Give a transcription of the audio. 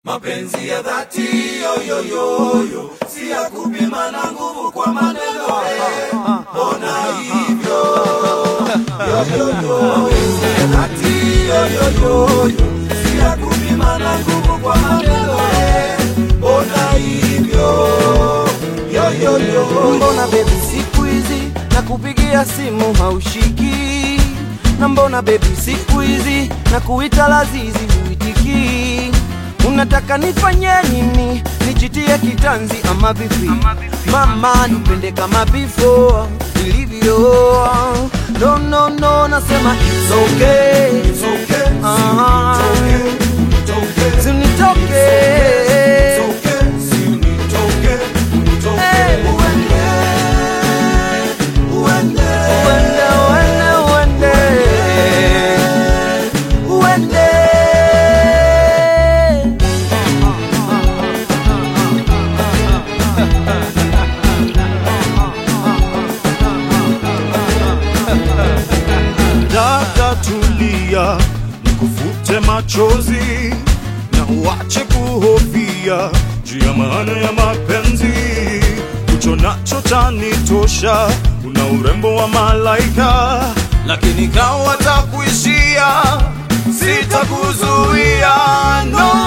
Mapenzi ya dhati yoyoyoyo, si ya kupima na nguvu kwa maneno eh. Mbona hivyo yoyoyo? Mapenzi ya dhati yoyoyoyo, si ya kupima na nguvu kwa maneno eh. Mbona hivyo yoyoyo? Mbona baby siku hizi na kupigia simu haushiki? Na mbona baby siku hizi na kuita lazizi huitiki? Unataka nifanye nini? Nijitie kitanzi ama vipi? Mama nipende kama before ilivyo. No, no, no, nasema it's okay. It's okay, Aha. it's okay, Usinitoke. it's okay, usinitoke, unitoke. Hey. Uende, uende. Uende, uende, uende. Uende. Dada tulia, nikufute machozi na uache kuhofia juu ya maana ya mapenzi. Ucho nacho chanitosha, una urembo wa malaika, lakini kawa takuishia, sitakuzuia no